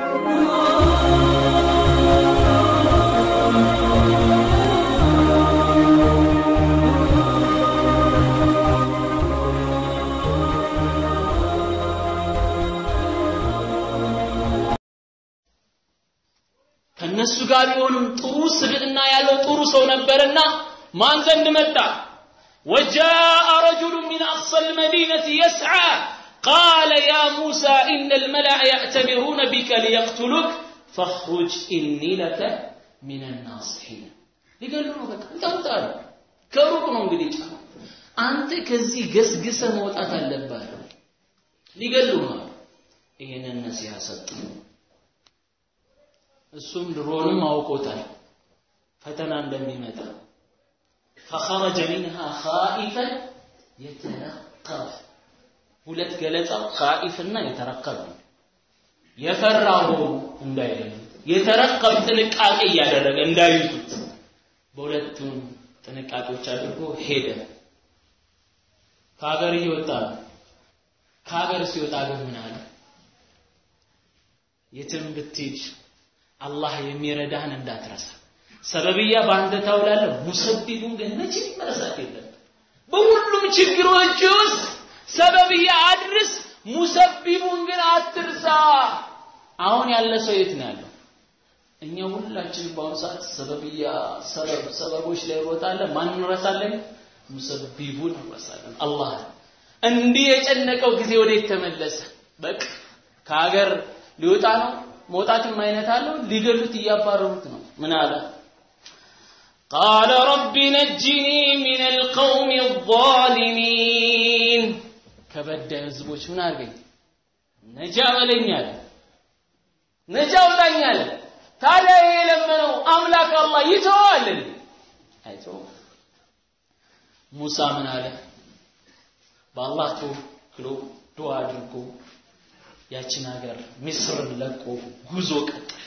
ከነሱ ጋር ቢሆንም ጥሩ ስብዕና ያለው ጥሩ ሰው ነበርና ማን ዘንድ መጣ وجاء رجل من أقصى المدينة يسعى قال يا موسى إن الملأ يأتمرون بك ليقتلوك فاخرج إني لك من الناصحين ሊገሉ ነው በቃ ይጠሩታል ከሩቅ ነው እንግዲህ ጫ አንተ ከዚህ ገስግሰ መውጣት አለብህ ሊገሉ ነው ይህንን ነሲሃ ሰጡ እሱም ድሮንም አውቆታል ፈተና እንደሚመጣ فخرج منها خائفا يترقب ሁለት ገለጻ ኻኢፍና የተረከብ ነው የፈራው እንዳይደለም የተረከብ ጥንቃቄ እያደረገ እንዳይዙት በሁለቱም ጥንቃቄዎች አድርጎ ሄደ ከሀገር እየወጣ ነው ከሀገር ሲወጣ ግን ምን አለ የትም ብትሄድ አላህ የሚረዳህን እንዳትረሳ ሰበብያ በአንተ ታውላለህ ሙሰቢቡን ግን መቼም መረሳት የለም በሁሉም ችግሮች ውስጥ ሰበብያ አድርስ ሙሰቢቡን ግን አትርሳ አሁን ያለ ሰው የት ነው ያለው እኛ ሁላችን በአሁኑ ሰዓት ሰበብያ ሰበብ ሰበቦች ላይ እንሮጣለን ማን እንረሳለን ሙሰቢቡን እንረሳለን አላህ እንዲህ የጨነቀው ጊዜ ወዴት ተመለሰ በቃ ከሀገር ሊወጣ ነው መውጣትም አይነት አለው ሊገሉት እያባረሩት ነው ምን አለ قال رب نجني من القوم الظالمين ከበዳይ ህዝቦች ምን አድርገኝ ነጃ በለኝ አለ ነጃ አውጣኝ አለ ታዲያ ይሄ የለመነው አምላክ አላህ ይተዋል አይተው ሙሳ ምን አለ በአላህ ተወክሎ ዱዓ አድርጎ ያችን ሀገር ሚስርን ለቆ ጉዞ ቀጠለ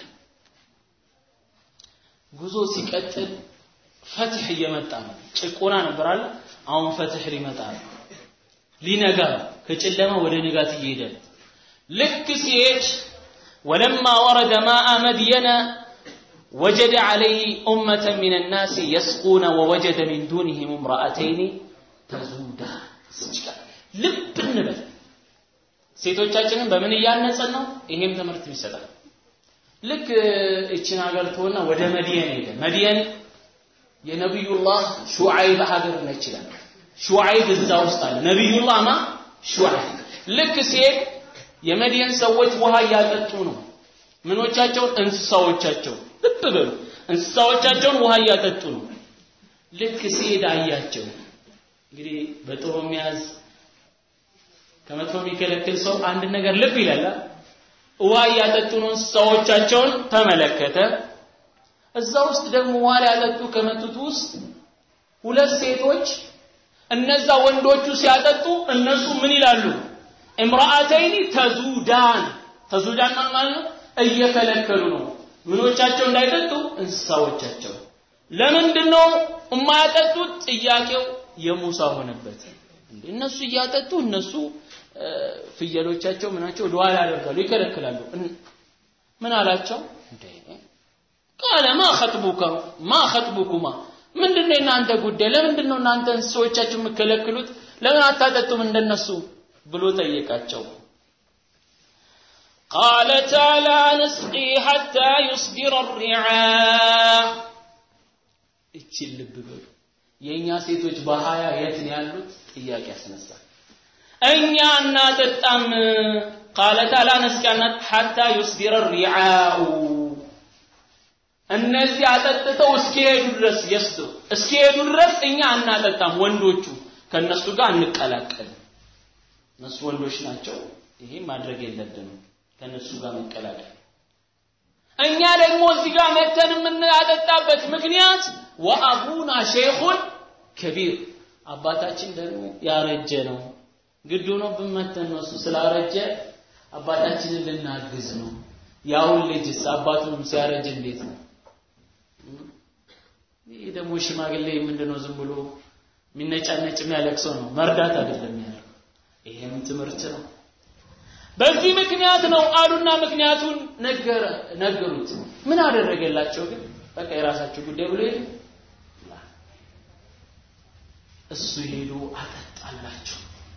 ጉዞ ሲቀጥል ፈትህ እየመጣ ነው ጭቆና ነበር አለ አሁን ፈትህ ሊመጣ ነው ሊነጋ ከጨለማ ወደ ንጋት እየሄደ ነው ልክ ሲሄድ ولما ورد ماء مدين وجد عليه أمة من الناس يسقون ووجد من دونهم امرأتين تزودان ልብ እንበል ሴቶቻችንን በምን እያነጸን ነው ይሄም ትምህርት ይሰጣል ልክ እችን ሀገር ትሆና ወደ መድየን ሄደ መድየን የነቢዩላህ ሹዓይብ ሀገር ነች ይላል ሹዓይብ እዛ ውስጥ አለ ነቢዩላህ ማ ሹዓይብ ልክ ሲሄድ የመድየን ሰዎች ውሃ እያጠጡ ነው ምኖቻቸውን እንስሳዎቻቸው ልብ በሉ እንስሳዎቻቸውን ውሃ እያጠጡ ነው ልክ ሲሄድ አያቸው እንግዲህ በጥሩ የሚያዝ ከመጥፎ የሚከለክል ሰው አንድ ነገር ልብ ይላል ውሃ እያጠጡ ነው እንስሳዎቻቸውን ተመለከተ እዛ ውስጥ ደግሞ ውሃ ሊያጠጡ ከመጡት ውስጥ ሁለት ሴቶች እነዛ ወንዶቹ ሲያጠጡ እነሱ ምን ይላሉ እምራአተይኒ ተዙዳን ተዙዳን ማለት ነው እየከለከሉ ነው ምኖቻቸው እንዳይጠጡ እንስሳዎቻቸው ለምንድን ነው የማያጠጡት ጥያቄው የሙሳ ሆነበት እንዴ እነሱ እያጠጡ እነሱ ፍየሎቻቸው ምናቸው ወደኋላ ያደርጋሉ ይከለክላሉ ምን አላቸው እንዴ ቃለ ማ ኸጥቡከ ማ ኸጥቡኩማ ምንድነው የእናንተ ጉዳይ ለምንድን ነው እናንተ እንስሶቻችሁ የምከለክሉት ለምን አታጠጡም እንደነሱ ብሎ ጠየቃቸው قالتا لا نسقي حتى يصدر الرعاء እቺ ልብ በሉ የኛ ሴቶች በሀያ የት ነው ያሉት ጥያቄ ያስነሳል እኛ እናጠጣም ቃለታ ላ ነስቂ ሐታ ዩስዲረ ሪዓኡ እነዚህ አጠጥተው እስኪሄዱ ድረስ የስዱ እስኪሄዱ ድረስ እኛ አናጠጣም ወንዶቹ ከነሱ ጋር አንቀላቀልም እነሱ ወንዶች ናቸው ይሄ ማድረግ የለብንም ከነሱ ጋር መቀላቀል እኛ ደግሞ እዚህ ጋር መተን የምናጠጣበት ምክንያት ወአቡና ሼኹን ከቢር አባታችን ደግሞ ያረጀ ነው ግድ ሆኖብን መተን ነው እሱ ስላረጀ አባታችንን ልናግዝ ነው ያውን ልጅስ አባቱንም ሲያረጅ እንዴት ነው ይህ ደግሞ ሽማግሌ ምንድነው ዝም ብሎ የሚነጫነጭ የሚያለቅሰው ነው መርዳት አይደለም ያለው ይሄም ትምህርት ነው በዚህ ምክንያት ነው አሉና ምክንያቱን ነገረ ነገሩት። ምን አደረገላቸው ግን? በቃ የራሳቸው ጉዳይ ብሎ ሄዱ። እሱ ሄዶ አጠጣላቸው።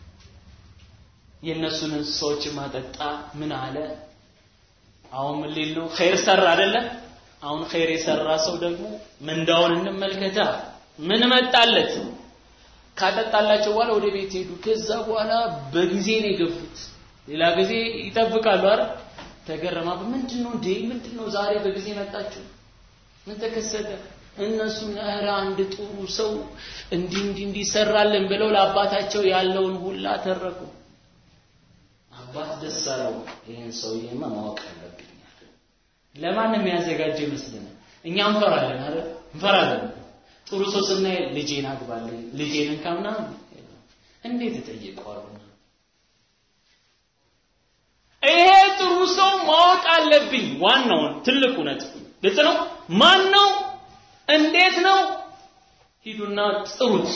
የእነሱን እንስሳዎች ማጠጣ። ምን አለ? አሁን ምን ሊል ነው? ኸይር ሰራ አይደለ? አሁን ኸይር የሰራ ሰው ደግሞ ምንዳውን እንመልከታ። ምን መጣለት? ካጠጣላቸው በኋላ ወደ ቤት ሄዱ። ከዛ በኋላ በጊዜ ነው የገፉት። ሌላ ጊዜ ይጠብቃሉ አይደል? ተገረማ። ምንድን ነው እንዴ? ምንድን ነው ዛሬ በጊዜ መጣችሁ? ምን ተከሰተ? እነሱ ኧረ አንድ ጥሩ ሰው እንዲህ እንዲህ እንዲሰራልን ብለው ለአባታቸው ያለውን ሁላ ተረኩ። አባት ደስ አለው። ይህን ሰውዬማ ማወቅ አለብኝ። ለማንም ያዘጋጀ ይመስለናል። እኛ እንፈራለን አይደል? እንፈራለን። ጥሩ ሰው ስናይ ልጄን አግባልኝ፣ ልጄን እንካ ምናምን እንዴት እጠይቀዋለሁ? ይሄ ጥሩ ሰው ማወቅ አለብኝ። ዋናውን ትልቁ ነጥብ ግልጽ ነው። ማን ነው? እንዴት ነው? ሂዱና ጥሩት።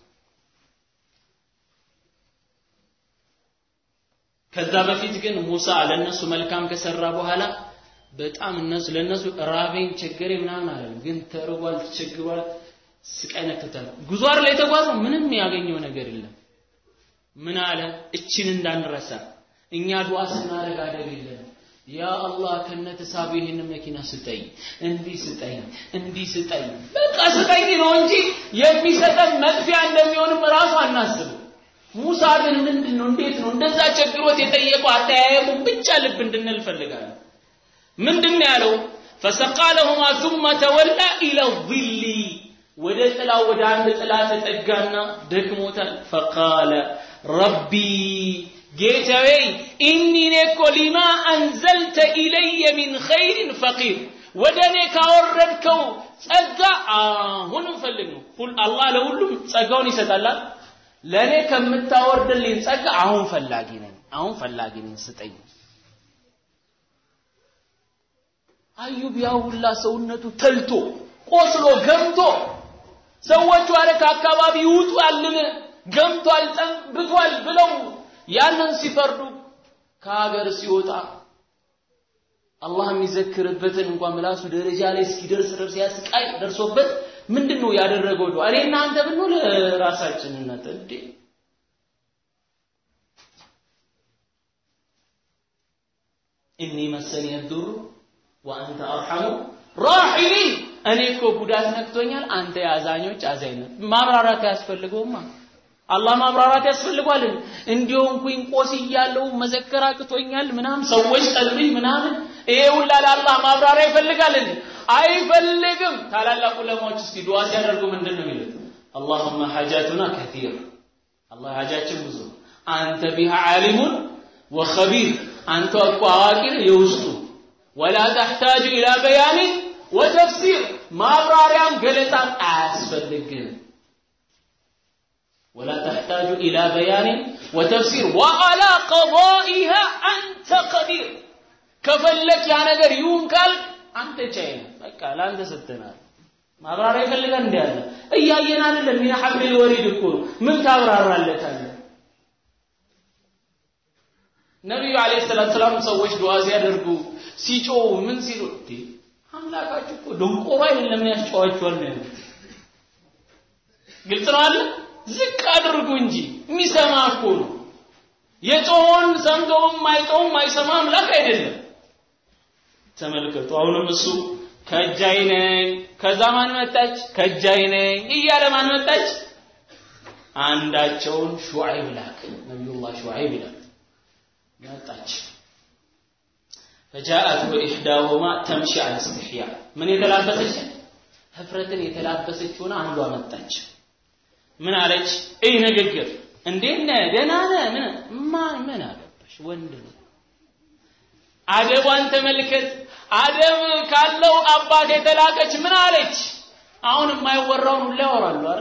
ከዛ በፊት ግን ሙሳ ለነሱ መልካም ከሰራ በኋላ በጣም እነሱ ለነሱ ራበኝ ቸገሬ ምናምን አለ። ግን ተርቧል፣ ተቸግሯል፣ ስቃይ ነክቶታል። ጉዞ ላይ የተጓዘው ምንም ያገኘው ነገር የለም። ምን አለ? እችን እንዳንረሳ እኛ ዱዓ ስናደርግ አደብ የለም። ያ አላህ ከነተሳቡ ይህን መኪና ስጠኝ፣ እንዲህ ስጠኝ፣ እንዲህ ስጠኝ፣ በቃ ስጠኝ ነው እንጂ የሚሰጠን መጥፊያ እንደሚሆንም ራሱ አናስብም። ሙሳ ግን ምንድን ነው እንዴት ነው እንደዛ ቸግሮት የጠየቀው አጠያየቁ ብቻ ልብ እንድንል ፈልጋለሁ። ምንድን ነው ያለው? ፈሰቃ ለሁማ ثم ተወላ ኢለ ظሊ ወደ ጥላ ወደ አንድ ጥላ ተጠጋና ደክሞታል። ፈቃለ ረቢ ጌታዬ ኢኒ እኔ እኮ ሊማ አንዘልተ ኢለየ ሚን ኸይሪን ፈቂር ወደ እኔ ካወረድከው ጸጋ አሁንም ፈልግ ነው። አላህ ለሁሉም ጸጋውን ይሰጣላል። ለእኔ ከምታወርድልኝ ጸጋ አሁን ፈላጊ ነኝ፣ አሁን ፈላጊ ነኝ፣ ስጠኝ። አዩብ ያ ሁላ ሰውነቱ ተልቶ ቆስሎ ገምቶ ሰዎቹ አለ ከአካባቢ ይውጡ ያልን ገምቷል፣ ጠንብቷል ብለው ያንን ሲፈርዱ ከሀገር ሲወጣ አላህ የሚዘክርበትን እንኳን ምላሱ ደረጃ ላይ እስኪደርስ ድረስ ያስቃይ ደርሶበት ምንድን ነው ያደረገው? ዱዓ እኔ እናንተ ብንሆን ራሳችን እናተ እንዴ እኒ መሰኒ የዱሩ ወአንተ አርሐሙ ራሒሚን እኔ እኮ ጉዳት ነክቶኛል፣ አንተ የአዛኞች አዛኝ ነህ። ማብራራት ያስፈልገውማ አላህ ማብራራት ያስፈልጓል። እንዲሆንኩኝ ቆስያለሁ፣ መዘከር አቅቶኛል ምናምን ሰዎች ጠሉኝ ምናምን ይሄ ሁላ ለአላህ ማብራሪያ ይፈልጋል እንዴ? አይፈልግም። ታላላቅ ዑለማዎች እስቲ ዱዓ ሲያደርጉ ምንድን ነው የሚሉት? አላሁመ ሐጃቱና ከቲር አላህ ሐጃችን ብዙ አንተ ቢሃ ዓሊሙን ወኸቢር አንተ እኮ አዋቂ ነህ የውስጡ ወላ ተሕታጁ ኢላ በያኒን ወተፍሲር ማብራሪያም ገለጻም አያስፈልግም። ولا تحتاج إلى بيان وتفسير وعلى قضائها أنت قدير كفلك يا نجر يوم قال أنت جاي بقى لا أنت ستنا ማብራሪያ ይፈልጋል እንዴ አለ እያየን አይደለም ሚና ሐብል ወሪድ እኮ ምን ታብራራለታለ ነቢዩ አለይሂ ሰላቱ ሰላም ሰዎች ዱዓ ሲያደርጉ ሲጮው ምን ሲሉ እንዴ አምላካችሁ እኮ ደንቆሮ አይደለም ያስጨዋችኋል ነው ግልጽ ነው አለ ዝቅ አድርጉ እንጂ የሚሰማ እኮ ነው። የጮኸውን ሰምቶም ማይጮውም ማይሰማ አምላክ አይደለም። ተመልከቱ። አሁንም እሱ ከእጃይ ነኝ፣ ከዛ ማን መጣች? ከእጃይ ነኝ እያለ ማን መጣች? አንዳቸውን ሹዓይብ ላክ፣ ነቢዩላህ ሹዓይብ ላክ መጣች። ፈጃአት ኢሕዳሁማ ተምሺ አለ እስትሕያ ምን የተላበሰች ህፍረትን የተላበሰች ሆነ አንዷ መጣች። ምን አለች? እይ ንግግር እንዴት ነህ? ደህና ነህ? ምን ማን ምን አገባሽ? ወንድ ነው። አደቧን ተመልከት። አደብ ካለው አባት የተላከች ምን አለች? አሁን የማይወራውን ሁላ ያወራሉ አይደል?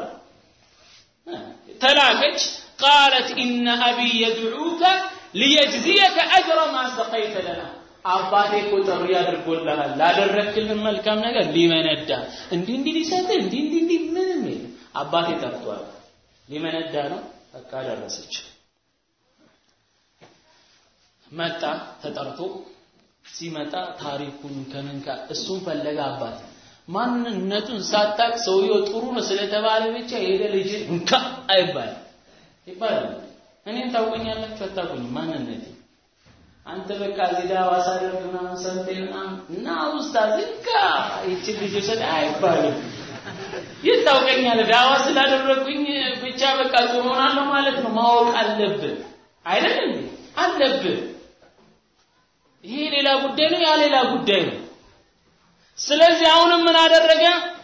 ተላከች። ቃለት ኢነ አቢ የድዑከ ሊየጅዚየከ አጅረ ማ ሰቀይተ ለና አባቴ እኮ ጥሪ አድርጎልሃል ላደረግክልን መልካም ነገር ሊመነዳ እንዲህ እንዲህ ሊሰጥህ እንዲህ እንዲህ እንዲህ ምንም የለም አባቴ ጠርቷል ሊመነዳ ነው በቃ ደረሰች መጣ ተጠርቶ ሲመጣ ታሪኩን ከምን ካ እሱን ፈለገ አባት ማንነቱን ሳታቅ ሰውየው ጥሩ ነው ስለተባለ ብቻ ሄደ ልጅ እንካ አይባልም ይባላል እኔን ታውቁኛላችሁ አታውቁኝም ማንነቴ አንተ በቃ እዚህ ዳዋ ሳደርግ ምናምን ሰምቴ ምናምን እና ኡስታዝ እንካ ይቺን ልጅ ሰደ አይባልም ይታውቀኛል ዳዋ ስላደረግኩኝ ብቻ በቃ ጥሩ ሆናለሁ ማለት ነው ማወቅ አለብን አይደል እንዴ አለብን ይሄ ሌላ ጉዳይ ነው ያ ሌላ ጉዳይ ነው ስለዚህ አሁንም ምን አደረገ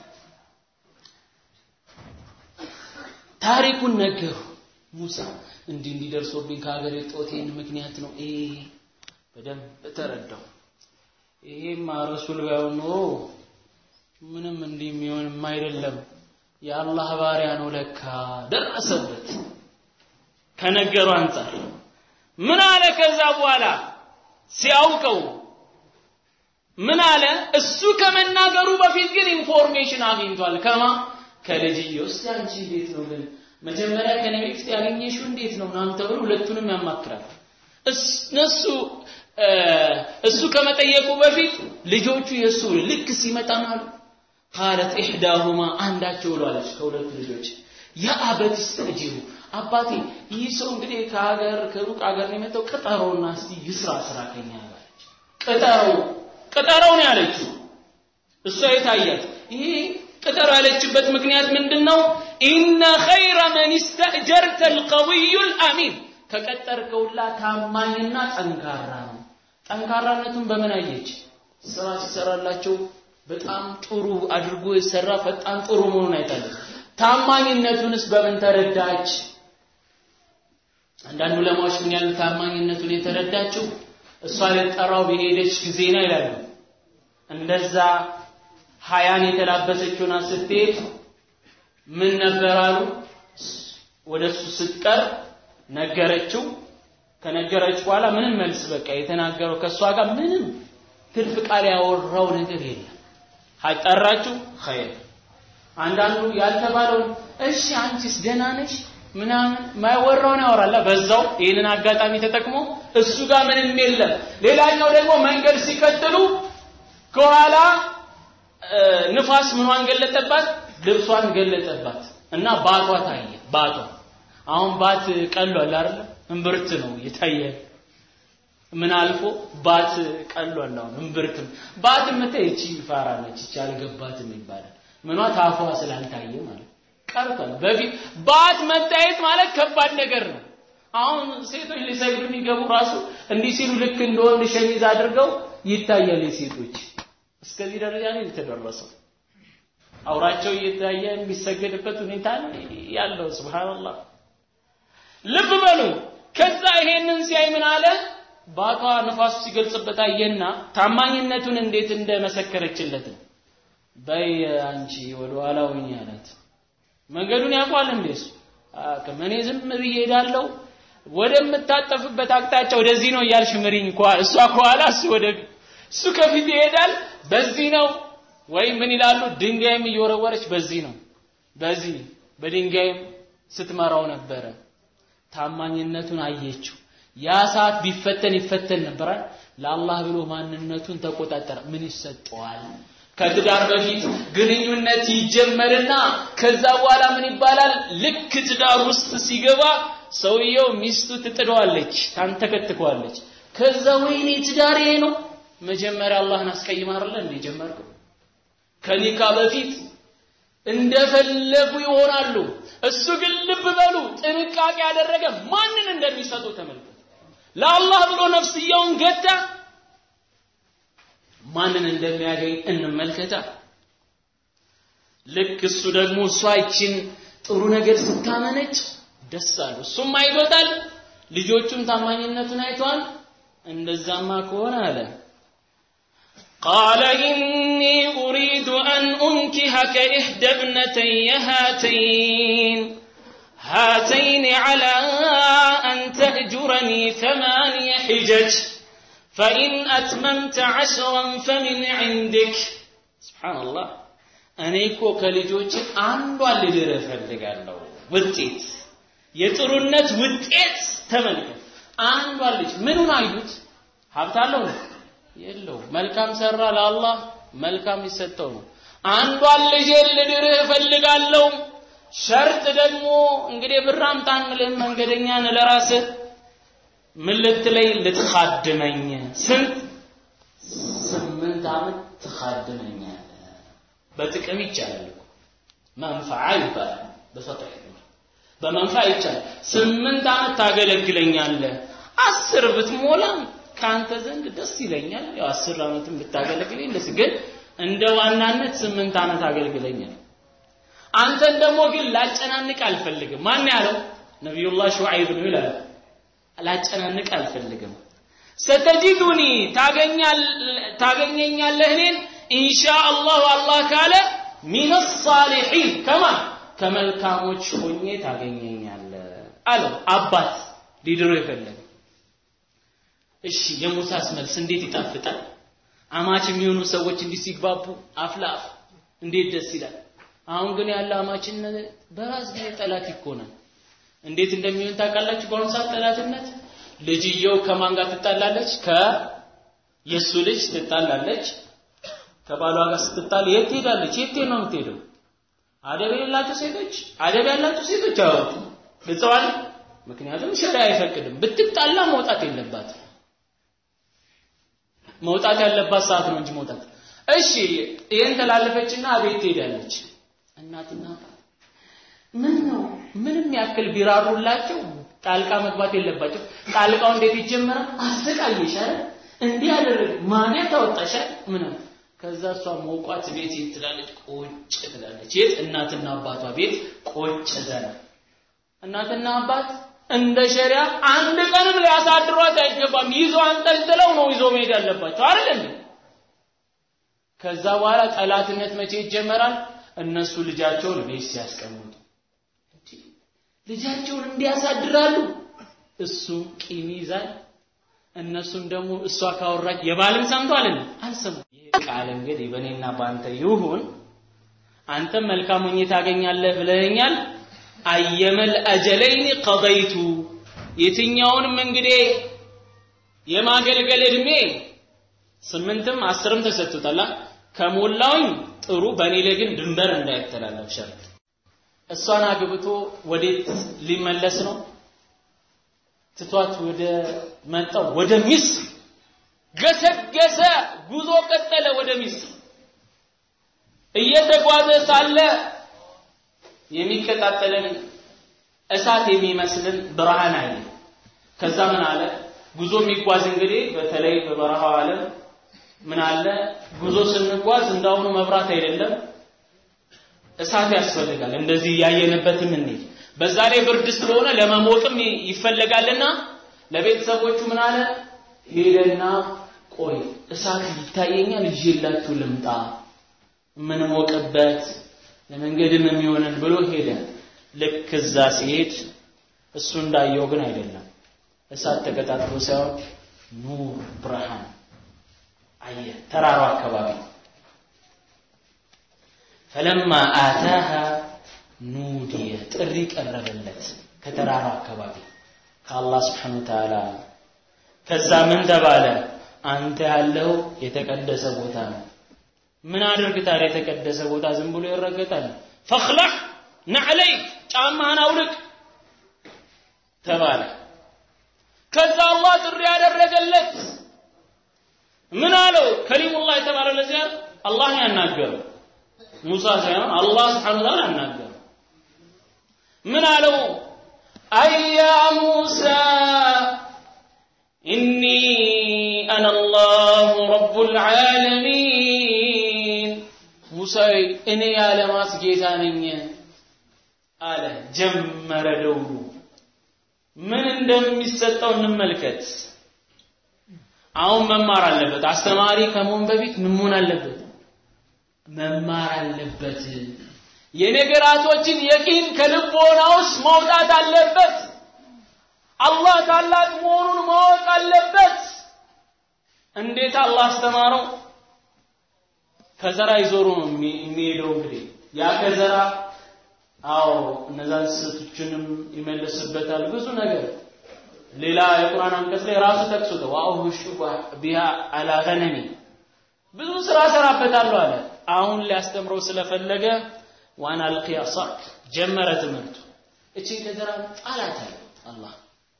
ታሪኩን ነገሩ ሙሳ እንዲህ እንዲደርሶብኝ ከሀገር የጦቴን ምክንያት ነው ይሄ በደንብ ተረዳው ይሄማ ረሱል ባይሆን ኖሮ ምንም እንዲህ የሚሆንም አይደለም የአላህ ባሪያ ነው ለካ ደረሰበት ከነገሩ አንጻር ምን አለ ከዛ በኋላ ሲያውቀው ምን አለ እሱ ከመናገሩ በፊት ግን ኢንፎርሜሽን አግኝቷል ከማ ከልጅየው እስቲ አንቺ እንዴት ነው ግን መጀመሪያ ከኔ በፊት ያገኘሽው እንዴት ነው ምናምን ተብሎ ሁለቱንም ያማክራል እነሱ እሱ ከመጠየቁ በፊት ልጆቹ የእሱ ልክ ሲመጣ አሉ ቃለት ኢሕዳሁማ አንዳቸው ብሏለች ከሁለቱ ልጆች ያ አበት ስተጂሩ አባቴ ይህ ሰው እንግዲህ ከሀገር ከሩቅ ሀገር ነው የመጣው ቅጠረውና እስቲ ይስራ ስራ ከኛ አለች ቅጠረው ቅጠረው ነው ያለችው እሷ የታያት ይሄ ቅጠር ያለችበት ምክንያት ምንድነው ኢነ ኸይረ መን ስተእጀርተ አልቀዊዩ አልአሚን ከቀጠርከውላ ታማኝና ጠንካራ ነው ጠንካራነቱን በምን አየች ስራ ሲሰራላቸው በጣም ጥሩ አድርጎ የሰራ ፈጣን ጥሩ መሆኑን አይታለች ታማኝነቱንስ በምን ተረዳች አንዳንድ ዑለማዎች ምን ያህል ታማኝነቱን የተረዳችው እሷ ልጠራው በሄደች ጊዜ ነው ይላሉ እንደዛ ሀያን የተላበሰችውን ስትሄድ ምን ነበር አሉ ወደ እሱ ስትቀር ነገረችው ከነገረች በኋላ ምንም መልስ በቃ የተናገረው ከእሷ ጋር ምንም ትርፍ ቃል ያወራው ነገር የለም ጠራችሁ ኸይር አንዳንዱ ያልተባለውን እሺ አንቺስ ደህና ነሽ ምናምን ማይወራውን ያወራላ በዛው ይህንን አጋጣሚ ተጠቅሞ እሱ ጋር ምንም የለም ሌላኛው ደግሞ መንገድ ሲቀጥሉ ከኋላ ንፋስ ምኗን ገለጠባት ልብሷን ገለጠባት እና ባቷ ታየ ባቷ አሁን ባት ቀሏል አይደል እምብርት ነው የታየ ምን አልፎ ባት ቀሏል አሁን እምብርትም ባት የምታይ እቺ ፋራ ነች እቺ አልገባትም ይባላል ምኗ ታፏ ስላልታየ ማለት ቀርቷል በፊት ባት መታየት ማለት ከባድ ነገር ነው አሁን ሴቶች ሊሰግዱ የሚገቡ ራሱ እንዲህ ሲሉ ልክ እንደወንድ ሸሚዝ አድርገው ይታያል የሴቶች እስከዚህ ደረጃ ነው የተደረሰው አውራቸው እየታየ የሚሰገድበት ሁኔታ ያለው ስብሃንአላህ ልብ በሉ ከዛ ይሄንን ሲያይ ምን አለ ባቷ ነፋሱ ሲገልጽበት አየና ታማኝነቱን እንዴት እንደመሰከረችለት በይ አንቺ ወደ ኋላ ሁኚ አላት መንገዱን ያውቋል እንዴ እሱ እኔ ዝም ብዬ ሄዳለሁ ወደምታጠፍበት አቅጣጫ ወደዚህ ነው እያልሽ ምሪኝ እሷ ከኋላ እሱ ወደ እሱ ከፊት ይሄዳል በዚህ ነው ወይም ምን ይላሉ ድንጋይም እየወረወረች በዚህ ነው በዚህ በድንጋይም ስትመራው ነበረ ታማኝነቱን አየችው ያ ሰዓት ቢፈተን ይፈተን ነበራል ለአላህ ብሎ ማንነቱን ተቆጣጠረ ምን ይሰጠዋል ከትዳር በፊት ግንኙነት ይጀመርና ከዛ በኋላ ምን ይባላል ልክ ትዳር ውስጥ ሲገባ ሰውየው ሚስቱ ትጥደዋለች ታንተከትከዋለች ከዛ ወይኔ ትዳር ይሄ ነው መጀመሪያ አላህን አስቀይማ አይደለ እንደ ጀመርከው ከኒካ በፊት እንደፈለጉ ይሆናሉ እሱ ግን ልብ በሉ ጥንቃቄ ያደረገ ማንን እንደሚሰጡ ተመልከቱ ለአላህ ብሎ ነፍስያውን ገታ ማንን እንደሚያገኝ እንመልከታ ልክ እሱ ደግሞ እሷ ይችን ጥሩ ነገር ስታመነጭ ደስ አሉ እሱም አይቶታል ልጆቹም ታማኝነቱን አይተዋል እንደዛማ ከሆነ አለ قال إني أريد أن أنكهك إحدى ابنتي هاتين هاتين على أن تأجرني ثماني حجج فإن أتممت عشرا فمن عندك سبحان الله እኔ እኮ ከልጆች አንዷን ልድር እፈልጋለሁ ውጤት የጥሩነት ውጤት ተመልከት አንዷን ልጅ ምኑን አዩት ሀብት አለው ነው የለው መልካም ሰራ ለአላህ መልካም ይሰጠው ነው አንዷን ልጄን ልድርህ እፈልጋለሁ ሸርጥ ደግሞ እንግዲህ ብር አምጣ አንልህም መንገደኛ ነህ ለራስህ ምን ልትለይ ልትኻድመኝ ስንት ስምንት ዓመት ትኻድመኛለህ በጥቅም ይቻላል እኮ መንፈዓ ይባላል በፈጥህ በመንፈዓ ይቻላል ስምንት ዓመት ታገለግለኛለህ አስር ብትሞላም ከአንተ ዘንድ ደስ ይለኛል ያው አስር ዓመትም ብታገለግለኝ ደስ ግን እንደ ዋናነት ስምንት ዓመት አገልግለኛል አንተን ደግሞ ግን ላጨናንቅ አልፈልግም ማን ያለው ነቢዩላህ ሹዓይብ ነው ይላል ላጨናንቅ አልፈልግም ስተጂዱኒ ታገኘኛለህ እኔን ኢንሻአላሁ አላህ ካለ ሚን ሳሊሒን ከማ ከመልካሞች ሆኜ ታገኘኛለህ አለው አባት ሊድሮ የፈለገ እሺ የሙሳስ መልስ እንዴት ይጣፍጣል አማች የሚሆኑ ሰዎች እንዲህ ሲግባቡ አፍ ለአፍ እንዴት ደስ ይላል አሁን ግን ያለ አማችነት በራስ ጊዜ ጠላት ይኮናል እንዴት እንደሚሆን ታውቃላችሁ በአሁኑ ሰዓት ጠላትነት ልጅየው ከማን ጋር ትጣላለች ከ የሱ ልጅ ትጣላለች ከባሏ ጋር ስትጣል የት ትሄዳለች የት ነው የምትሄደው አደብ የሌላቸው ሴቶች አደብ ያላቸው ሴቶች አወጡ ግልጸዋል ምክንያቱም ሸሪያ አይፈቅድም ብትጣላ መውጣት የለባትም መውጣት ያለባት ሰዓት ነው እንጂ መውጣት እሺ ይሄን ተላለፈችና ቤት ትሄዳለች እናትና ምን ነው ምንም ያክል ቢራሩላቸው ጣልቃ መግባት የለባቸው ጣልቃው እንዴት ይጀምራል አሰቃየሽ አይደል እንዲህ ያደረግ ማን ታወጣሻል ምን ከዛ እሷ ሞቋት ቤት የት ትላለች ቁጭ ትላለች የት እናትና አባቷ ቤት ቁጭ ዘና እናትና አባት እንደ ሸሪያ አንድ ቀንም ሊያሳድሯት አይገባም ይዞ አንጠልጥለው ነው ይዞ መሄድ ያለባቸው አይደል እንዴ ከዛ በኋላ ጠላትነት መቼ ይጀመራል እነሱ ልጃቸውን ቤት ሲያስቀምጡ ልጃቸውን እንዲያሳድራሉ እሱ ቂም ይዛል እነሱም ደግሞ እሷ ካወራች የባልም ሰምቷል አልሰሙ ቃል እንግዲህ በእኔና በአንተ ይሁን አንተም መልካም ሆኜ ታገኛለህ ብለኸኛል አየመል አጀለይን ቀضይቱ የትኛውንም እንግዲህ የማገልገል እድሜ ስምንትም አስርም ተሰጥቶታል ከሞላውኝ ጥሩ በእኔ ላይ ግን ድንበር እንዳይተላለፍ ሸርጥ እሷን አግብቶ ወዴት ሊመለስ ነው ትቷት ወደ መጣው ወደ ሚስር ገሰገሰ ጉዞ ቀጠለ ወደ ሚስር እየተጓዘ ሳለ የሚቀጣጠልን እሳት የሚመስልን ብርሃን አየ ከዛ ምን አለ ጉዞ የሚጓዝ እንግዲህ በተለይ በበረሃው ዓለም ምን አለ ጉዞ ስንጓዝ እንዳሁኑ መብራት አይደለም እሳት ያስፈልጋል እንደዚህ እያየንበትም እንሂድ በዛ ላይ ብርድ ስለሆነ ለመሞቅም ይፈለጋልና ለቤተሰቦቹ ምን አለ ሄደና ቆይ እሳት ይታየኛል ይዤላችሁ ልምጣ የምንሞቅበት ለመንገድም የሚሆነን ብሎ ሄደ ልክ እዛ ሲሄድ እሱ እንዳየው ግን አይደለም እሳት ተቀጣጥሎ ሳይሆን ኑር ብርሃን አየ ተራራው አካባቢ ፈለማ አታሃ ኑዲየ ጥሪ ቀረበለት ከተራራው አካባቢ ከአላህ ስብሓን ወተዓላ ከዛ ምን ተባለ አንተ ያለው የተቀደሰ ቦታ ነው ምን አድርግ ታዲያ የተቀደሰ ቦታ ዝም ብሎ ይረገጣል ፈኽለዕ ነዕለይክ ጫማህን አውልቅ ተባለ ከዛ አላህ ጥሪ ያደረገለት ምን አለው ከሊሙላህ የተባለ ለዚያ አላህን ያናገረው ሙሳ ሳይሆን አላህ ስብሓን ወተዓላ ያናገረው ምን አለው አያ ሙሳ ኢኒ አነ አላሁ ረቡ ልዓለሚን ሙሳ እኔ የዓለማት ጌታ ነኝ አለ ጀመረ ደውሉ ምን እንደሚሰጠው እንመልከት አሁን መማር አለበት አስተማሪ ከመሆን በፊት ምን መሆን አለበት መማር አለበት የነገራቶችን የቂን ከልቦና ውስጥ መውጣት አለበት አላህ ታላቅ መሆኑን ማወቅ አለበት እንዴት አላህ አስተማረው ከዘራ ይዞሩ ነው የሚሄደው እንግዲህ ያ ከዘራ አዎ እነዛን ስህተቶችንም ይመልስበታል ብዙ ነገር ሌላ የቁርአን አንቀጽ ላይ ራሱ ጠቅሶት ወአውሹ ቢሃ አላ ገነሚ ብዙ ስራ ሰራበታለሁ አለ። አሁን ሊያስተምረው ስለፈለገ ዋና አልቂያ ሳክ ጀመረ ትምህርቱ። እቺ ገጀራ ጣላት አለ አላህ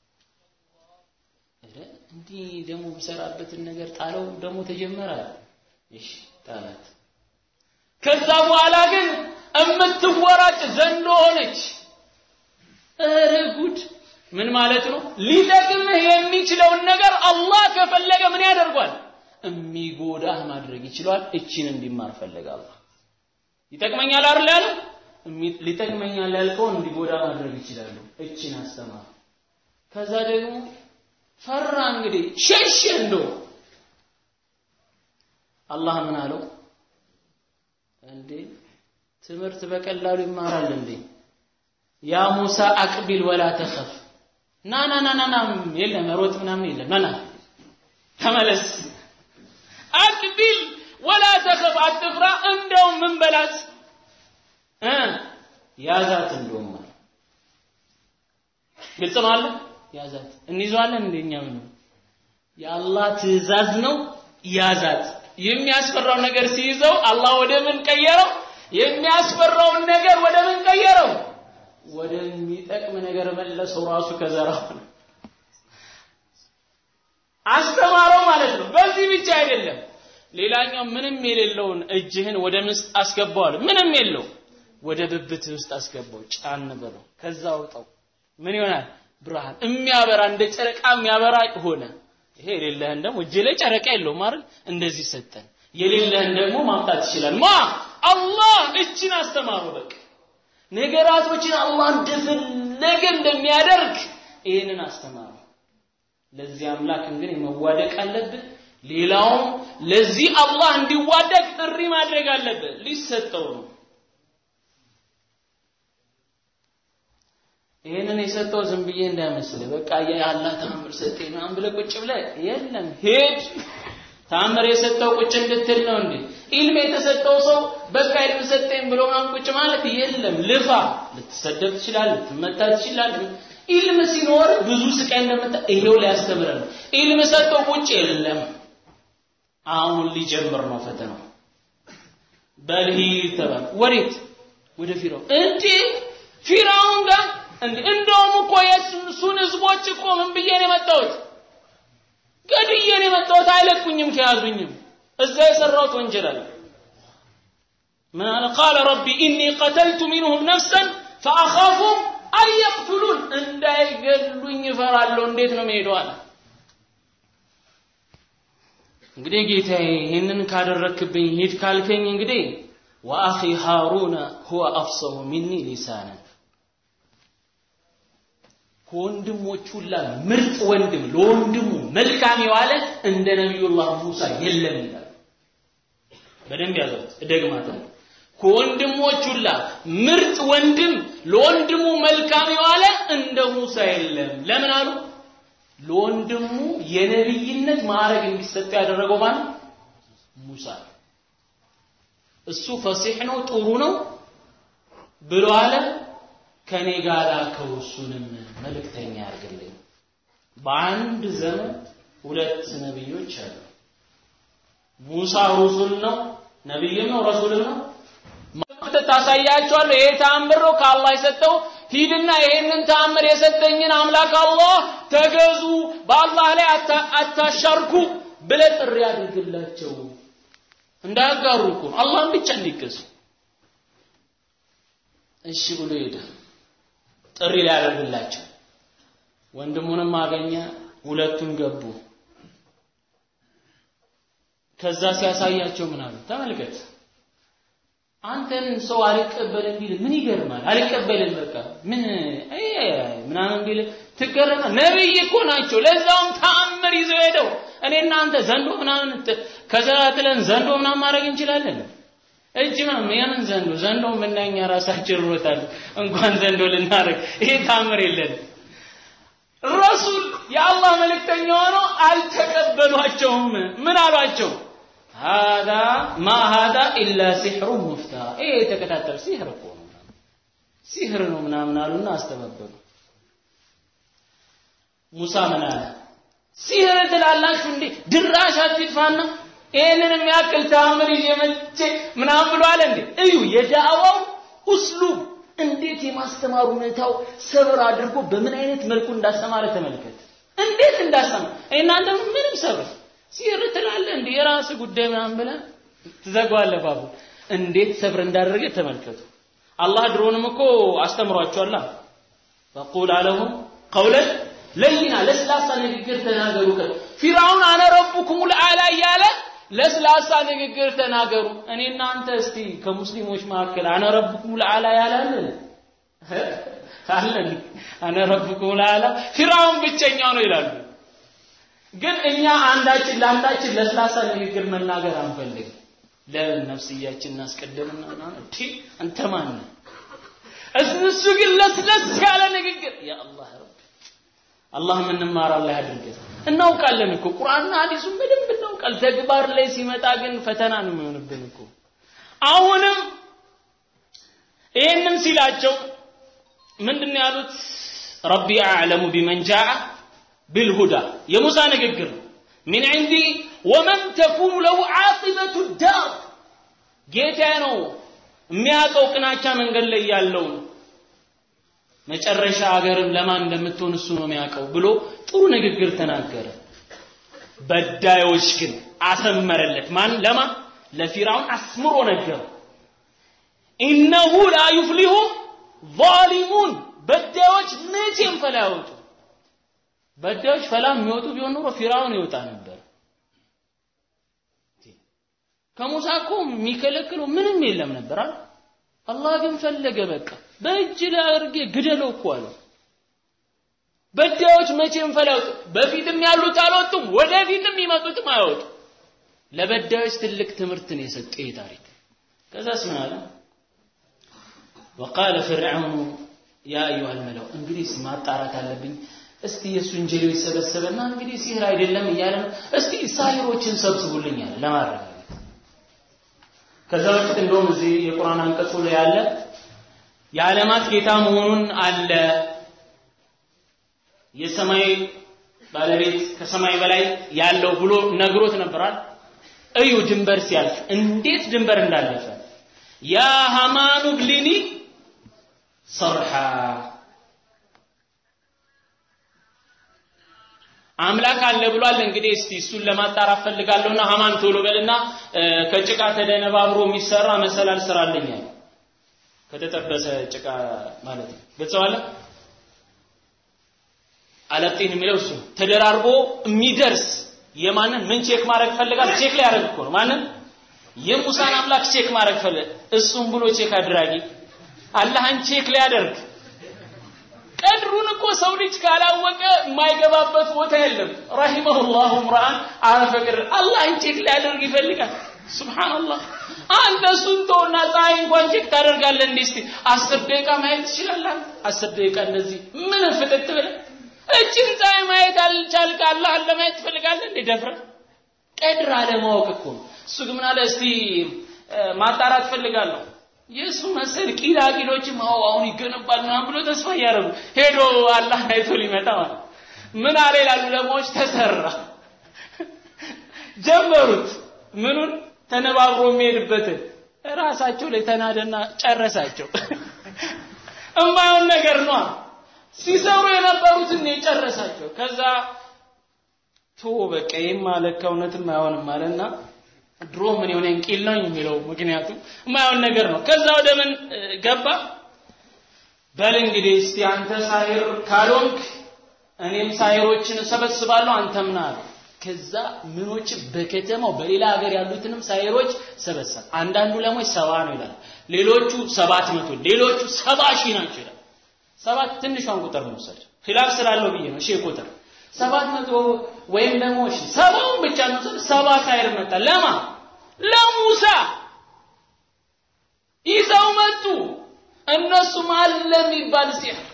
እንዲህ ደግሞ ብሰራበትን ነገር ጣለው ደግሞ ተጀመረ አለ። እሺ ጣላት። ከዛ በኋላ ግን እምትወራጭ ዘንዶ ሆነች። ኧረ ጉድ! ምን ማለት ነው? ሊጠቅምህ የሚችለውን ነገር አላህ ከፈለገ ምን ያደርጓል? የሚጎዳህ ማድረግ ይችላል። እቺን እንዲማር ፈለገ አላህ። ይጠቅመኛል አይደል ያለ ሊጠቅመኛል ያልከውን እንዲጎዳ ማድረግ ይችላሉ። እቺን አስተማር። ከዛ ደግሞ ፈራ እንግዲህ ሸሽ እንዶ አላህ ምን አለው? እንዴ ትምህርት በቀላሉ ይማራል እንዴ? ያ ሙሳ አቅቢል ወላ ተኸፍ ና ና ና ና የለም ሮጥ ምናምን የለም ና ና ተመለስ አቅቢል ወላ ተኸፍ አትፍራ እንደውም ምን በላት እ ያዛት እንደውም አለ ግልጽ ነው አለ ያዛት እንይዘዋለን እንደኛ ምን የአላህ ትእዛዝ ነው ያዛት የሚያስፈራው ነገር ሲይዘው አላህ ወደ ምን ቀየረው የሚያስፈራውን ነገር ወደ ምን ቀየረው ወደሚጠቅም ነገር መለሰው ራሱ ከዘራው አስተማረው ማለት ነው በዚህ ብቻ አይደለም ሌላኛው ምንም የሌለውን እጅህን ወደ ምስጥ አስገባዋል ምንም የለው ወደ ብብት ውስጥ አስገባው ጫን በለው ከዛ አውጣው ምን ይሆናል ብርሃን የሚያበራ እንደ ጨረቃ የሚያበራ ሆነ ይሄ የሌለህን ደግሞ እጅ ላይ ጨረቃ የለውም አይደል እንደዚህ ሰጠን የሌለህን ደግሞ ማምጣት ይችላል ማ አላህ እችን አስተማሩ በቃ ነገራቶችን አላህ እንደፈለገ እንደሚያደርግ ይህንን አስተማሩ ለዚህ አምላክ እንግዲህ መዋደቅ አለብህ ሌላውም ለዚህ አላህ እንዲዋደቅ ጥሪ ማድረግ አለብህ ሊሰጠው ነው ይህንን የሰጠው ዝም ብዬ እንዳይመስል በቃ የአላህ ተአምር ሰጠኝ ምናምን ብለህ ቁጭ ብለህ የለም ሄድ ተአምር የሰጠው ቁጭ እንድትል ነው እንዴ ኢልም የተሰጠው ሰው በቃ ኢልም ሰጠኝ ብሎ ምናምን ቁጭ ማለት የለም ልፋ ልትሰደብ ትችላለህ ልትመታ ትችላለህ ኢልም ሲኖር ብዙ ስቃይ እንደምታ ይሄው ሊያስተምረን ነው ኢልም ሰጠው ቁጭ የለም አሁን ሊጀምር ነው ፈተናው በልሂ ተባለ ወዴት ወደ ፊራውን እንዴ ፊራውን ጋር እንዴ እንደውም እኮ የእሱን ህዝቦች እኮ ምን ብዬ ነው የመጣሁት ገድዬ ነው የመጣሁት አይለቁኝም ከያዙኝም እዛ የሰራሁት ወንጀል አለ ምን አለ ቃለ ረቢ ኢኒ ቀተልቱ ሚንሁም ነፍሰን ፈአኻፉ አን የቅቱሉን እንዳይገሉኝ እፈራለሁ እንዴት ነው መሄደው አለ እንግዲህ ጌታዬ ይህንን ካደረክብኝ ሂድ ካልከኝ እንግዲህ ወአኺ ሃሩነ ሁወ አፍሰሁ ሚኒ ሊሳነን ከወንድሞች ሁላ ምርጥ ወንድም ለወንድሙ መልካም የዋለ እንደ ነቢዩላህ ሙሳ የለም ይላል በደንብ ያዘው እደግማለሁ ከወንድሞች ሁላ ምርጥ ወንድም ለወንድሙ መልካም የዋለ እንደ ሙሳ የለም ለምን አሉ ለወንድሙ የነብይነት ማዕረግ እንዲሰጠው ያደረገው ማን ሙሳ እሱ ፈሲሕ ነው ጥሩ ነው ብሎ አለ ከኔ ጋር ላከው እሱንም መልእክተኛ ያርግልኝ በአንድ ዘመን ሁለት ነብዮች አሉ ሙሳ ሩሱል ነው ነብይም ነው ረሱልም ነው ታሳያቸዋለሁ ይሄ ተአምር ነው ከአላህ የሰጠው ሂድና ይሄንን ተአምር የሰጠኝን አምላክ አላህ ተገዙ በአላህ ላይ አታሻርኩ ብለ ጥሪ አድርግላቸው እንዳያጋሩ እኮ አላህን ብቻ እንዲገዙ እሺ ብሎ ሄደ ጥሪ ሊያደርግላቸው ወንድሙንም አገኘ ሁለቱም ገቡ ከዛ ሲያሳያቸው ምን አሉ ተመልከት አንተን ሰው አልቀበልም ቢል ምን ይገርማል አልቀበልም በቃ ምን ምናምን ቢል ትገረማ ነብይ እኮ ናቸው ለዛውም ተአምር ይዘው ሄደው እኔ እናንተ ዘንዶ ምናምን ከዘራትለን ዘንዶ ምናምን ማድረግ እንችላለን እጅ ምናምን የምን ዘንዶ ዘንዶ ምናኛ ራሳችን ሮታል እንኳን ዘንዶ ልናደርግ ይሄ ታምር የለን ረሱል የአላህ መልእክተኛ ሆኖ አልተቀበሏቸውም ምን አሏቸው هذا ما هذا إلا سحر مفترى إيه تكتاتر سحر እኮ ነው ሲህር ነው ምናምን አሉና አስተባበሉ ሙሳ ምን አለ? ሲህር ትላላችሁ እንዴ? ድራሻችሁ ይጥፋና ይህንን የሚያክል ተአምር ይዤ መጥቼ ምናምን ብሎ አለ እንዴ? እዩ የዳዕዋው ኡስሉብ እንዴት የማስተማር ሁኔታው ሰብር አድርጎ በምን አይነት መልኩ እንዳስተማረ ተመልከት። እንዴት እንዳስተማረ እናንተ ምንም ሰብር ሲር ትላለህ እንዴ? የራስ ጉዳይ ምናምን ብለህ ትዘጋዋለህ ባቡ። እንዴት ሰብር እንዳደረገ ተመልከቱ። አላህ ድሮንም እኮ አስተምሯቸዋል። ፈቁል አለሁም ቀውለን ለይና ለስላሳ ንግግር ተናገሩ። ፊርዓውን አነ ረቡኩሙል አዕላ እያለ ለስላሳ ንግግር ተናገሩ። እኔ እናንተ እስቲ ከሙስሊሞች መካከል አነ ረቡኩሙል አዕላ ያላለን አለን። አነ ረቡኩሙል አዕላ ፊርዓውን ብቸኛው ነው ይላሉ። ግን እኛ አንዳችን ለአንዳችን ለስላሳ ንግግር መናገር አንፈልግም። ለምን ነፍስያችን እናስቀድምና እንዴ አንተ ማን ነህ? እሱ ግን ለስለስ ያለ ንግግር ያ አላህ ረብ አላህ የምንማር አላህ ያድርገን። እናውቃለን እኮ ቁርአንና ሐዲሱን በደንብ እናውቃል። ተግባር ላይ ሲመጣ ግን ፈተና ነው የሚሆንብን እኮ። አሁንም ይህንን ሲላቸው ምንድን ነው ያሉት? ረቢ አዕለሙ ቢመን ጃአ ቢልሁዳ የሙሳ ንግግር ነው። ሚን ዒንዲ ወመን ተኩኑ ለሁ ዓቂበቱ ዳር ጌታዬ ነው የሚያውቀው ቅናቻ መንገድ ላይ ያለውን መጨረሻ ሀገርም ለማን እንደምትሆን እሱ ነው የሚያውቀው ብሎ ጥሩ ንግግር ተናገረ። በዳዮች ግን አሰመረለት። ማን ለማ ለፊርዓውን አስምሮ ነገረው። ኢነሁ ላ ዩፍሊሁ ዛሊሙን በዳዮች መቼም ፈላ ያወጡ በዳዮች ፈላ የሚወጡ ቢሆን ኖሮ ፊርዓውን ይወጣ ነበር። ከሙሳ እኮ የሚከለክለው ምንም የለም ነበር አይደል? አላህ ግን ፈለገ በቃ በእጅ ላይ አድርጌ ግደለው እኮ አለው። በዳዮች መቼም ፈላውጥ በፊትም ያሉት አልወጡም፣ ወደፊትም የሚመጡትም አይወጡ። ለበዳዮች ትልቅ ትምህርት ነው የሰጠ ይህ ታሪክ። ከዛስ ምን አለ? ወቃለ ፍርዓውኑ ያ አዩሃል መላው እንግዲህ ማጣራት አለብኝ። እስቲ የእሱን ጀሌዎች ሰበሰበና እንግዲህ ሲህር አይደለም እያለ ነው። እስቲ ሳሂሮችን ሰብስቡልኝ አለ ለማረጋገጥ ከዛ በፊት እንደውም እዚህ የቁርአን አንቀጹ ላይ ያለ የዓለማት ጌታ መሆኑን አለ የሰማይ ባለቤት ከሰማይ በላይ ያለው ብሎ ነግሮት ነበራል። እዩ ድንበር ሲያልፍ እንዴት ድንበር እንዳለፈ ያ ሀማኑ ብሊኒ ሰርሓ አምላክ አለ ብሏል። እንግዲህ እስቲ እሱን ለማጣራት ፈልጋለሁና ሀማን ቶሎ በልና ከጭቃ ተደነባብሮ የሚሰራ መሰላል ስራልኝ አለ። ከተጠበሰ ጭቃ ማለት ነው። ግልጸዋለ አለጢን የሚለው እሱ ተደራርቦ የሚደርስ የማንን ምን ቼክ ማድረግ ፈልጋል? ቼክ ላይ ያደርግ እኮ ነው። ማንን የሙሳን አምላክ ቼክ ማድረግ ፈለገ። እሱም ብሎ ቼክ አድራጊ አላህን ቼክ ሊያደርግ ቀድሩን እኮ ሰው ልጅ ካላወቀ የማይገባበት ቦታ የለም። ረሂመሁላሁ ምራን አረፈ ቅድር አላህን ቼክ ሊያደርግ ይፈልጋል። ሱብሃንአላህ አንተ እሱን ተውና ፀሐይ እንኳን ቼክ ታደርጋለህ እንዴ? እስቲ አስር ደቂቃ ማየት ትችላለህ? አስር ደቂቃ እንደዚህ ምን ፍጥጥ ብለህ እችን ፀሐይ ማየት አልቻልክ አላህን ለማየት ትፈልጋለህ እንዴ? ደፍረህ ቀድር አለማወቅ እኮ ነው። እሱ ግን ምን አለ? እስቲ ማጣራት ፈልጋለሁ የእሱ መሰል ቂላቂሎችም አዎ አሁን ይገነባል ምናምን ብሎ ተስፋ እያደረጉ ሄዶ አላህ አይቶ ሊመጣ ማለት ምን አለ ይላሉ ለማዎች ተሰራ ጀመሩት ምኑን ተነባብሮ የሚሄድበትን ራሳቸው ላይ ተናደና ጨረሳቸው እማየውን ነገር ነው ሲሰሩ የነበሩትን የጨረሳቸው ከዛ ቶ በቃ ይህም አለካ እውነትም አይሆንም አለና ድሮ ምን የሆነ ቂል ነው የሚለው ምክንያቱም የማይሆን ነገር ነው። ከዛ ወደ ምን ገባ? በል እንግዲህ እስቲ አንተ ሳይር ካልሆንክ እኔም ሳይሮችን እሰበስባለሁ አንተ ምን አለ። ከዛ ምኖች በከተማው በሌላ ሀገር ያሉትንም ሳይሮች ሰበሰብ። አንዳንዱ ለሞች ሰባ ነው ይላል፣ ሌሎቹ ሰባት መቶ ሌሎቹ ሰባ ሺህ ናቸው ይላል። ሰባት ትንሿን ቁጥር መውሰድ ኺላፍ ስላለው ብዬ ነው። እሺ ቁጥር ሰባት መቶ ወይም ደግሞ እሺ ሰባውን ብቻ መውሰድ ሰባ ሳይር መጣ ለማ ለሙሳ ይዘው መጡ። እነሱም አለ የሚባል ሲሕር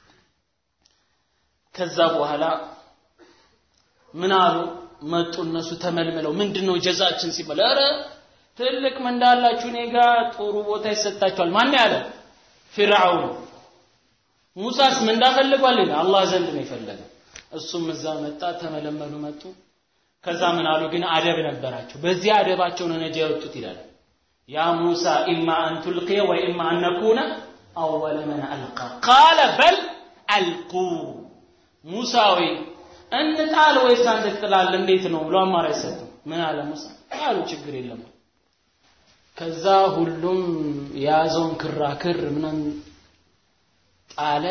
ከዛ በኋላ ምን አሉ? መጡ እነሱ ተመልምለው ምንድነው ጀዛችን ሲባል ኧረ ትልቅ ምንዳ አላችሁ እኔ ጋር ጥሩ ቦታ ይሰጣችኋል። ማን ያለ? ፊርዓውን። ሙሳስ ምንዳ ፈልጓል? አላህ ዘንድ ነው የፈለገው። እሱም እዛ መጣ ተመለመሉ መጡ ከዛ ምን አሉ ግን አደብ ነበራቸው በዚህ አደባቸው ነው ነጃ የወጡት ይላል ያ ሙሳ ኢማ አን ቱልቂየ ወኢማ አን ነኩነ አወለ መን አልቃ ቃለ በል አልቁ ሙሳ ወይ እንጣል ወይስ አንተ ትጥላለህ እንዴት ነው ብሎ አማራጭ ሰጡ ምን አለ ሙሳ አሉ ችግር የለም ከዛ ሁሉም የያዘውን ክራክር ምናምን ጣለ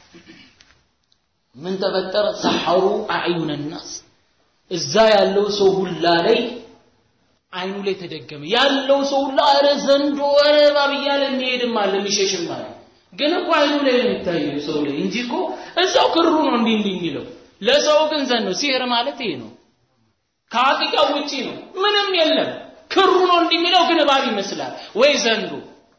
ምን ተፈጠረ ሰሐሩ አዕዩነ ናስ እዛ ያለው ሰው ሁላ ላይ አይኑ ላይ ተደገመ ያለው ሰው ሁላ ኧረ ዘንዶ ኧረ እባብ እያለ የሚሄድም አለ የሚሸሽም አለ ግን እኮ አይኑ ላይ ነው የሚታየው ሰው ላይ እንጂ እኮ እዛው ክሩ ነው እንዲህ እንዲህ የሚለው ለሰው ግን ዘንዶ ሲህር ማለት ይሄ ነው ከሀቂቃው ውጪ ነው ምንም የለም ክሩ ነው እንዲህ የሚለው ግን እባብ ይመስላል ወይ ዘንዶ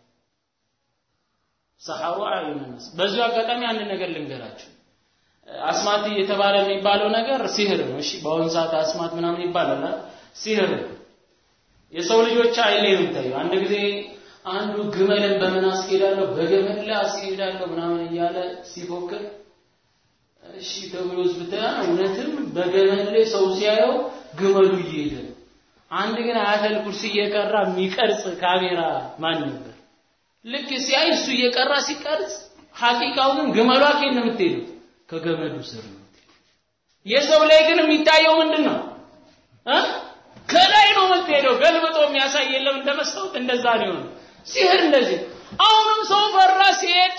ሰሐሩ አዕዩነ ናስ በዚሁ አጋጣሚ አንድ ነገር ልንገራችሁ አስማት እየተባለ የሚባለው ነገር ሲህር ነው እሺ በአሁኑ ሰዓት አስማት ምናምን ይባላል ሲህር ነው የሰው ልጆች አይን ላይ ነው የሚታየው አንድ ጊዜ አንዱ ግመልን በምን አስኬዳለሁ በገመድ ላይ አስኬዳለሁ ምናምን እያለ ሲፎክር እሺ ተብሎ ዝብታ እውነትም በገመድ ላይ ሰው ሲያየው ግመሉ እየሄደ ነው አንድ ግን አያተል ኩርሲ እየቀራ የሚቀርጽ ካሜራ ማን ነበር ልክ ሲያይ እሱ እየቀራ ሲቀርጽ ሐቂቃው ግን ግመሏ ከየት ነው የምትሄደው ከገመዱ ስር ነው የሰው ላይ ግን የሚታየው ምንድን ነው እ ከላይ ነው የምትሄደው ገልብጦ የሚያሳይ የለም እንደ መስታወት እንደዛ ነው የሆነው ሲሄድ እንደዚህ አሁንም ሰው ፈራ ሲሄድ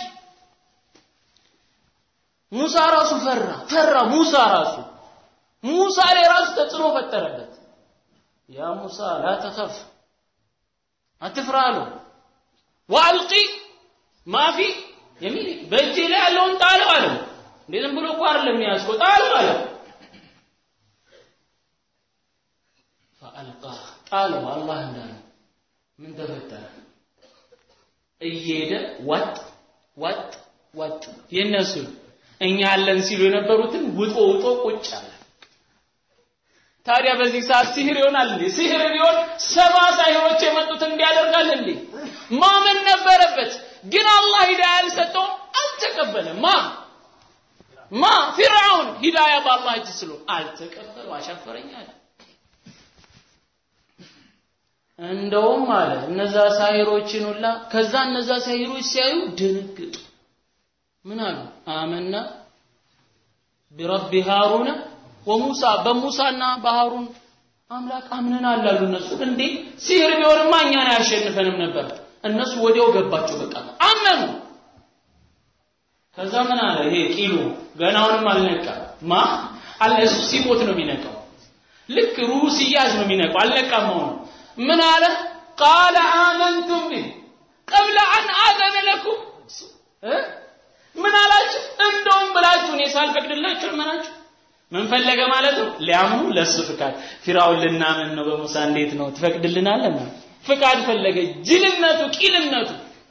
ሙሳ ራሱ ፈራ ፈራ ሙሳ ራሱ ሙሳ ላይ ራሱ ተጽዕኖ ፈጠረበት ያ ሙሳ ላ ተኸፍ አትፍራ አለው ወአልቂ ማፊ የሚል በእጄ ላይ ያለውን ጣለው አለው እንዴ ዝም ብሎ እኮ አይደለም የሚያዝከው ጣለው አለው ፈአልቃ ጣለው አላህ እንዳለ ምን ተፈጠረ እየሄደ ወጥ ወጥ ወጥ የነሱን እኛ አለን ሲሉ የነበሩትን ውጦ ውጦ ቁጭ አለ ታዲያ በዚህ ሰዓት ሲህር ይሆናል እንዴ ሲህር ቢሆን ሰባ ሳይሆች የመጡት እንዲያደርጋል እንዴ ማመን ነበረበት ግን አላህ ሂዳያ አልሰጠውም አልተቀበለም ማ ማ ፊርዓውን ሂዳያ በአላህ እጅ ስሎ አልተቀበለው አሻፈረኝ አለ እንደውም አለ እነዛ ሳይሮችን ሁላ ከዛ እነዛ ሳይሮች ሲያዩ ደነገጡ ምን አሉ አመና ቢረቢ ሃሩነ ወሙሳ በሙሳና በሃሩን አምላክ አምነናል አሉ እነሱ እንዴ ሲህር ቢሆንማ እኛን አያሸንፈንም ነበር እነሱ ወዲያው ገባቸው በቃ አመኑ ከዛ ምን አለ ይሄ ቂሉ ገናውንም አልነቃ ማ አለ እሱ ሲሞት ነው የሚነቃው ልክ ሩሁ ሲያዝ ነው የሚነቃው አልነቃም መሆኑ ምን አለ ቃለ አመንቱም ቢህ ቀብለ አን አዘነ ለኩም ምን አላችሁ እንደውም ብላችሁ እኔ ሳልፈቅድላችሁ አመናችሁ ምን ፈለገ ማለት ነው ሊያምኑ ለሱ ፍቃድ ፊራውን ልናምን ነው በሙሳ እንዴት ነው ትፈቅድልናለህ ፍቃድ ፈለገ ጅልነቱ ቂልነቱ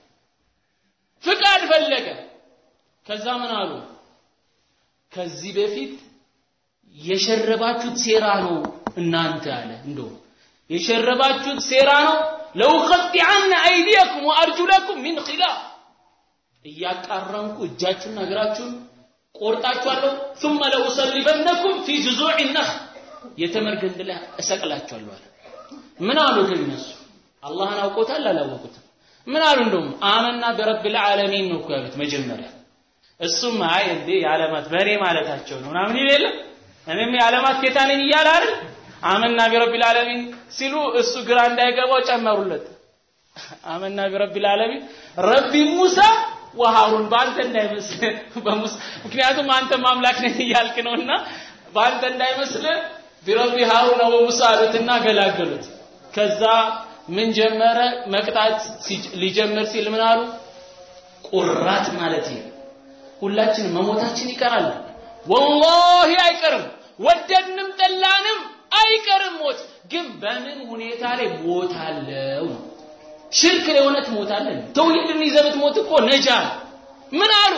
ፍቃድ ፈለገ ከዛ ምን አሉ ከዚህ በፊት የሸረባችሁት ሴራ ነው እናንተ አለ እንደው የሸረባችሁት ሴራ ነው ለውቀጢዐነ አይዲየኩም ወአርጁለኩም ሚን ኺላፍ እያቃረንኩ እጃችሁና እግራችሁን ቆርጣችኋለሁ ثم لأصلبنكم في جذوع النخل የተምር ግንድ ላይ እሰቅላችኋለሁ አለ ምን አሉ ግን እነሱ አላህን አውቆታል አላወቁትም ምን አሉ እንደውም አመና በረብል ዓለሚን ነው እኮ ያሉት መጀመሪያ እሱም አይ እንዴ የዓለማት በሬ ማለታቸው ነው ምናምን ይል የለም እኔም የዓለማት ጌታ ነኝ እያለ አይደል አመና ቢረቢል ዓለሚን ሲሉ እሱ ግራ እንዳይገባው ጨመሩለት አመና ቢረቢል ዓለሚን ረቢ ሙሳ ወሃሩን በአንተ እንዳይመስል በሙሳ ምክንያቱም አንተ ማምላክ ነህ እያልክ ነውና በአንተ እንዳይመስል ቢረቢ ሃሩን ወሙሳ አሉትና ገላገሉት ከዛ ምን ጀመረ መቅጣት ሊጀምር ሲል ምን አሉ ቁራት ማለት ነው ሁላችንም መሞታችን ይቀራል ወላሂ አይቀርም ወደድንም ጠላንም አይቀርም ሞት ግን በምን ሁኔታ ላይ ሞት አለው ነው ሽርክ ላይ እውነት ሞት አለ ተውሂድን ይዘህ ብትሞት እኮ ነጃ ምን አሉ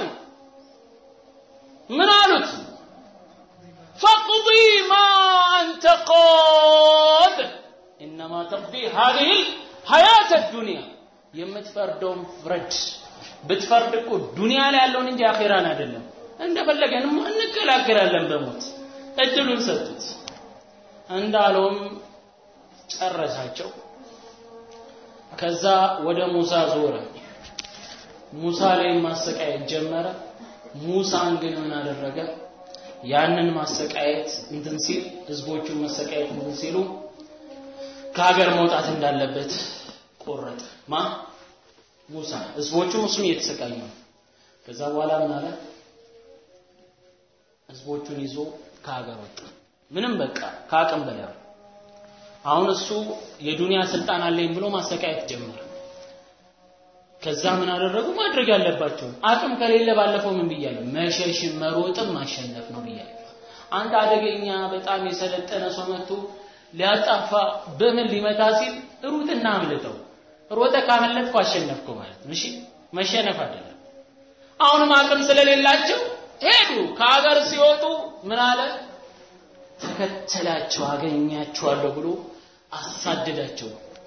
ምን አሉት ፈቅዲ ማ አንተ ቃድ ኢነማ ተቅዲ ሀዚህ ሀያት ዱንያ የምትፈርደውን ፍረድ ብትፈርድ እኮ ዱንያ ላይ ያለውን እንጂ አኼራን አይደለም እንደፈለገንም እንገላገላለን በሞት እድሉን ሰጡት። እንዳለውም ጨረሳቸው። ከዛ ወደ ሙሳ ዞረ። ሙሳ ላይ ማሰቃየት ጀመረ። ሙሳን ግን ምን አደረገ? ያንን ማሰቃየት እንትን ሲል ህዝቦቹን መሰቃየት እንትን ሲሉ ከሀገር መውጣት እንዳለበት ቆረጠ። ማ ሙሳ ህዝቦቹም እሱም እየተሰቃዩ ነው። ከዛ በኋላ ምን አለ? ህዝቦቹን ይዞ ከሀገር ወጣ። ምንም በቃ ከአቅም በላይ አሁን እሱ የዱንያ ስልጣን አለኝ ብሎ ማሰቃየት ጀመረ። ከዛ ምን አደረጉ? ማድረግ ያለባቸውን አቅም ከሌለ ባለፈው ምን ብያለሁ? መሸሽን መሮጥም ማሸነፍ ነው ብያለሁ። አንድ አደገኛ በጣም የሰለጠነ ሰው መጥቶ ሊያጣፋ በምን ሊመታ ሲል ሩጥና አምልጠው። ሮጠ ካመለጥኩ አሸነፍኩ ማለት ነው። እሺ መሸነፍ አይደለም። አሁንም አቅም ስለሌላቸው ሄዱ። ከሀገር ሲወጡ ምን አለ? ተከተላቸው አገኛቸዋለሁ ብሎ አሳደዳቸው።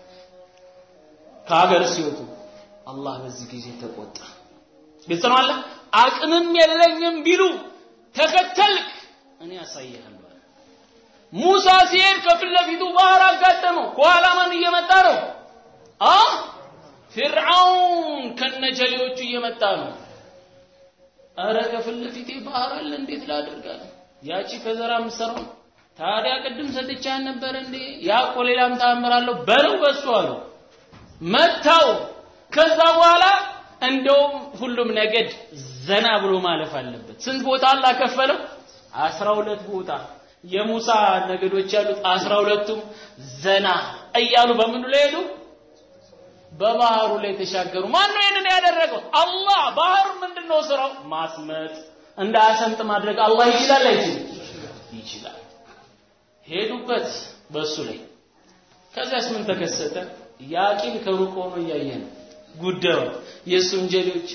ከሀገር ሲወጡ አላህ በዚህ ጊዜ ተቆጣ። ግልጽ ነው አለ አቅምም የለኝም ቢሉ ተከተልክ እኔ ያሳይሃለሁ አለ። ሙሳ ሲሄድ ከፊት ለፊቱ ባህር አጋጠመው። ከኋላ ማን እየመጣ ነው? አ ፊርዓውን ከነጀሌዎቹ እየመጣ ነው። አረ ከፊት ለፊቴ ባህር አለ እንዴት ላደርጋለ? ያቺ ከዘራ የምትሰራው ታዲያ ቅድም ሰጥቻ ነበር እንዴ? ያ እኮ ሌላም ተአምር አለው በለው በሱ አሉ። መታው። ከዛ በኋላ እንደውም ሁሉም ነገድ ዘና ብሎ ማለፍ አለበት። ስንት ቦታ አላህ ከፈለው? አስራ ሁለት ቦታ የሙሳ ነገዶች ያሉት አስራ ሁለቱም ዘና እያሉ በምኑ ላይ ሄዱ? በባህሩ ላይ ተሻገሩ። ማን ነው ይህንን ያደረገው? አላህ። ባህር ምንድነው ስራው? ማስመጥ፣ እንዳያሰምጥ ማድረግ። አላህ ይችላል አይችልም? ይችላል። ሄዱበት በሱ ላይ። ከዚያስ ምን ተከሰተ? ያቂል ከሩቅ ሆኖ እያየ ነው ጉዳዩ። የእሱም ጀሌዎች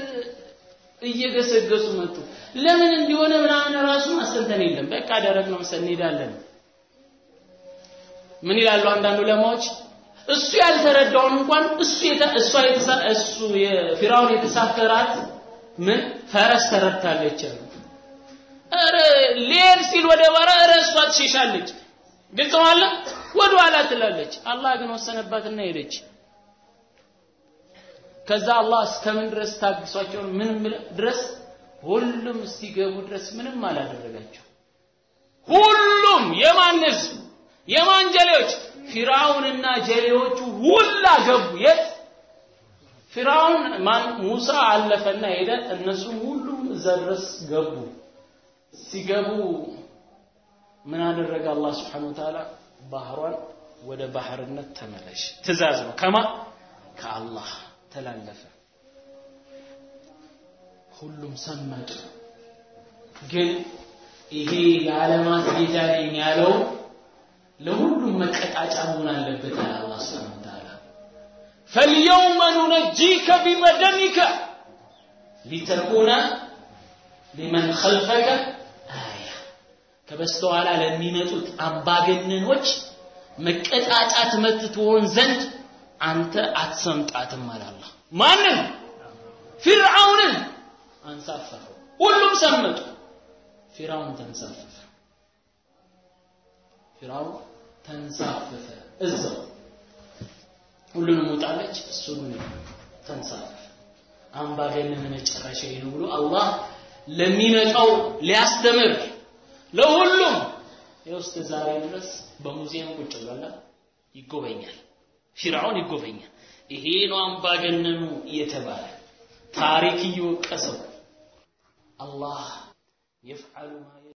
እየገሰገሱ መጡ። ለምን እንዲሆነ ምናምን ራሱ ማስተንተን የለም። በቃ ደረቅ ነው መሰል እንሄዳለን። ምን ይላሉ አንዳንድ ዑለማዎች? እሱ ያልተረዳውን እንኳን እሱ እሷ እሱ የፊራውን የተሳፈራት ምን ፈረስ ተረድታለች አሉ። ኧረ ሊሄድ ሲል ወደ ባራ ኧረ እሷ ትሸሻለች። ግልጽ ነው አለ ወደ ኋላ ትላለች። አላህ ግን ወሰነባትና ሄደች። ከዛ አላህ እስከምን ድረስ ታግሷቸው ምን ድረስ ሁሉም እስኪገቡ ድረስ ምንም አላደረጋቸው። ሁሉም የማን ህዝብ የማን ጀሌዎች? ፊራውንና ጀሌዎቹ ሁላ ገቡ። የት? ፊራውን ማን ሙሳ አለፈና ሄደ። እነሱም ሁሉም እዛ ድረስ ገቡ። ሲገቡ ምን አደረገ አላህ Subhanahu Wa Ta'ala ባህሯን ወደ ባህርነት ተመለሽ። ትእዛዝ ነው ከማ ከአላህ ተላለፈ። ሁሉም ሰመጡ። ግን ይሄ የዓለማት ጌታ ነኝ ያለው ለሁሉም መቀጣጫ መሆን አለበት አለ አላህ Subhanahu Wa Ta'ala فاليوم ننجيك ببدنك لتكون لمن خلفك آية ከበስተኋላ ለሚመጡት አምባገነኖች መቀጣጫ ትምህርት ትሆን ዘንድ አንተ አትሰምጣትም አለ አላህ። ማንን? ፊርዓውንን አንሳፈፈው። ሁሉም ሰመጡ። ፊርዓውን ተንሳፈፈ። ፊርዓውን ተንሳፈፈ እዛው ሁሉንም ውጣለች፣ እሱ ግን ተንሳፈፈ። አምባገነን መጨረሻ ነው ብሎ አላህ ለሚመጣው ሊያስተምር ለሁሉም የውስጥ ዛሬ ድረስ በሙዚየም ቁጭ ብሏል፣ ይጎበኛል። ፊርዓውን ይጎበኛል። ይሄ ነው አምባገነኑ እየተባለ ታሪክ እየወቀሰው አላህ የፍዓሉ